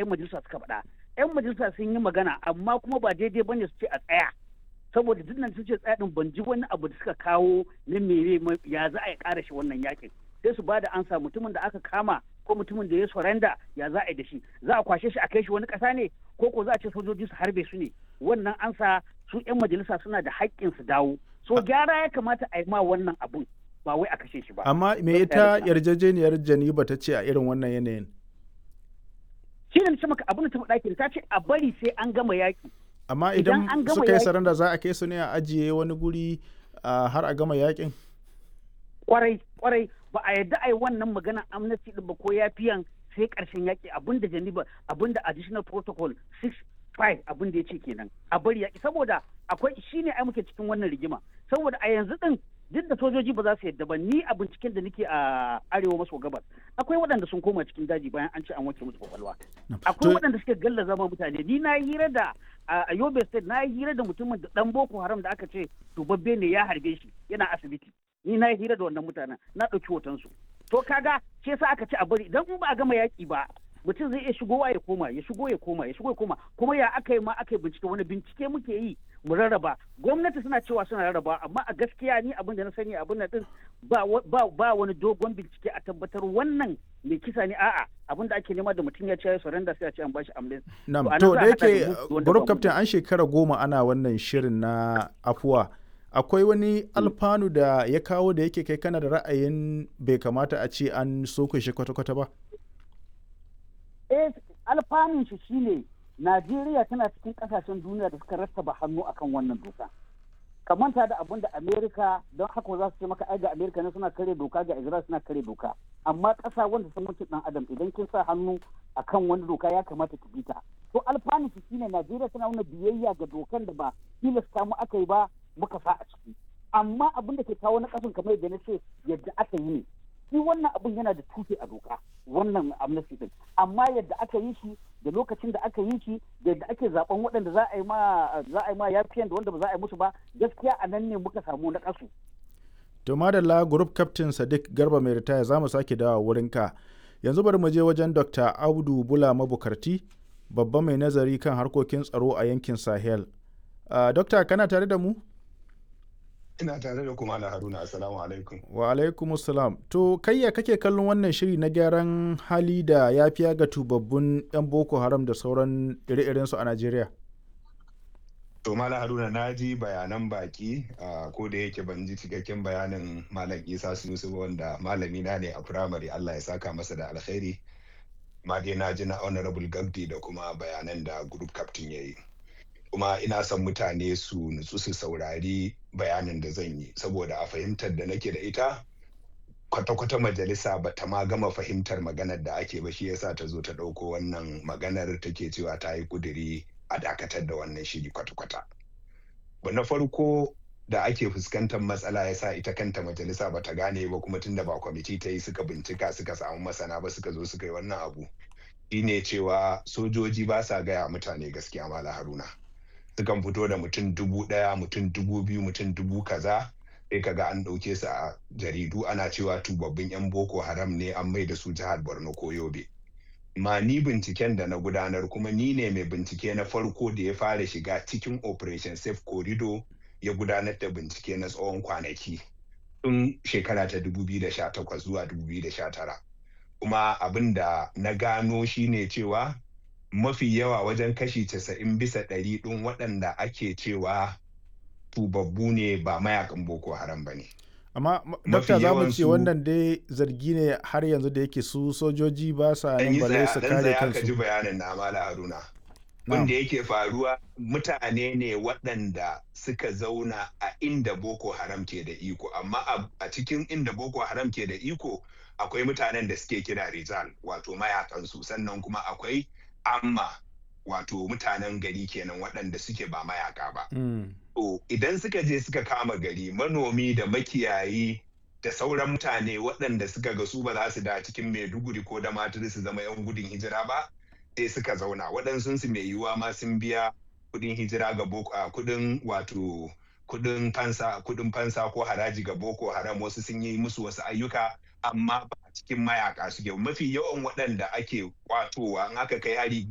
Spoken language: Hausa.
'yan majalisa suka faɗa 'yan majalisa sun yi magana amma kuma ba daidai bane su ce a tsaya saboda duk nan sun ce tsaya din ban ji wani abu da suka kawo na mere ya za a yi ƙara shi wannan yakin sai su bada ansa mutumin da aka kama ko mutumin da ya surrenda ya za a yi da shi za a kwashe shi a kai shi wani ƙasa ne ko ko za a ce sojoji su harbe su ne wannan ansa su 'yan majalisa suna da haƙƙin su dawo so gyara ya kamata a yi ma wannan abun ba wai a kashe shi ba amma me ita yarjejeniyar janiba ta ce a irin wannan yanayin shi ne ce maka abin da ta faɗa ta ce a bari sai an gama yaƙi amma idan suka yi saranda za a kai su ne a ajiye wani guri har a gama yaƙin kwarai kwarai ba a yarda a yi wannan magana amnesty din ba ko yafiyan sai ƙarshen yaƙi abin da janiba abin da additional protocol 6 5 abin da ya ce kenan a bari yaƙi saboda akwai shine ai muke cikin wannan rigima saboda a yanzu din duk da sojoji ba za su yadda ba ni a binciken da nake a arewa maso gabas akwai waɗanda sun koma cikin daji bayan an ce an wanke musu kwakwalwa akwai waɗanda suke galla zama mutane ni na hira da a yobe state na hira da mutumin da dan boko haram da aka ce dubabbe ne ya harbe shi yana asibiti ni na hira da wannan mutanen na ɗauki hotonsu to kaga ce sa aka ce a bari idan in ba a gama yaƙi ba mutum zai iya shigowa ya koma ya shigo ya koma ya shigo ya koma kuma ya aka yi ma aka yi bincike wani bincike muke yi mu rarraba gwamnati suna cewa suna rarraba amma a gaskiya ni abin da na sani abin da din ba ba wani dogon bincike a tabbatar wannan mai kisa ne a'a abin da ake nema da mutum ya ce ya surrender sai a ce an bashi amlin na'am to da yake group captain an shekara goma ana wannan shirin na afuwa akwai wani alfanu da ya kawo da yake kai kana da ra'ayin bai kamata a ce an soke shi kwata-kwata ba eh alfanun shi shine Najeriya tana cikin kasashen duniya da suka rattaba hannu akan wannan doka. Ka manta da abin da Amerika don haka za su ce maka ai ga Amerika ne suna kare doka ga Israel suna kare doka. Amma ƙasa wanda sun mutu dan Adam idan kin sa hannu akan wani doka ya kamata ki bi ta. To alfanun shi shine Najeriya tana nuna biyayya ga dokan da ba tilasta mu aka yi ba muka sa a ciki. Amma abin da ke kawo na ƙasan kamar yadda na ce yadda aka yi ne. shi wannan abun yana da tushe a doka wannan amnesty din amma yadda aka yi shi da lokacin da aka yi shi da yadda ake zaben waɗanda za a yi ma za a yi ma yafiyan da wanda ba za a yi musu ba gaskiya a nan ne muka samu na kasu to madalla group captain sadiq garba mai ritaya za mu sake dawa wurin ka yanzu bari mu je wajen dr audu bula mabukarti babba mai nazari kan harkokin tsaro a yankin sahel uh, dokta kana tare da mu ina tare da kuma haruna assalamu alaikum wa alaikum assalam to kayya kake kallon wannan shiri na gyaran hali da ya fiya ga tubabbun yan boko haram da sauran ire-iren su a najeriya to mala haruna na ji bayanan baki ko da yake ban ji cikakken bayanin malam isa sunusu wanda malami na ne a firamare allah ya saka masa da alkhairi ma dai na ji na honorable gabdi da kuma bayanan da group captain ya yi kuma ina son mutane su nutsu su saurari bayanin da zan yi saboda a fahimtar da nake da ita kwata-kwata majalisa ba ta ma gama fahimtar maganar da ake ba shi yasa ta zo ta ɗauko wannan maganar take cewa ta yi kuduri a dakatar da wannan shiri kwata-kwata na farko da ake fuskantar matsala yasa ita kanta majalisa ba ta gane ba kuma tunda ba kwamiti ta yi suka bincika suka samu masana ba suka zo suka yi wannan abu shine cewa sojoji ba sa gaya mutane gaskiya mala haruna sukan fito da mutum dubu ɗaya mutum dubu biyu mutum dubu kaza sai kaga an ɗauke su a jaridu ana cewa tubabbin 'yan boko haram ne an mai da su jihar borno ko yobe ma ni binciken da na gudanar kuma ni ne mai bincike na farko da ya fara shiga cikin operation safe corridor ya gudanar da bincike na tsawon kwanaki tun shekara ta 2018 zuwa 2019 kuma abin da na gano shine cewa mafi yawa wajen kashi casa'in bisa ɗari ɗin waɗanda ake cewa tubabbu ne ba mayakan boko haram ba ne. amma dokta za mu ce wannan dai zargi ne har yanzu da yake su sojoji ba sa nan bale su kare kansu. ji bayanin na mala haruna. Wanda yake faruwa mutane ne waɗanda suka zauna a inda boko haram ke da iko amma a cikin inda boko haram ke da iko akwai mutanen da suke kira rizal wato mayakansu sannan kuma akwai amma wato mutanen gari kenan waɗanda suke ba mayaka ba. To idan suka je suka kama gari manomi da makiyayi da sauran mutane waɗanda suka ga su ba za su da cikin Maiduguri ko da maturi su zama 'yan gudun hijira ba sai suka zauna waɗansu su mai yiwuwa ma sun biya kuɗin hijira ga boko kuɗin wato kuɗin fansa kuɗin fansa ko haraji ga boko haram wasu sun yi musu wasu ayyuka amma ba a cikin mayaka suke mafi yawan waɗanda ake kwatowa in aka kai hari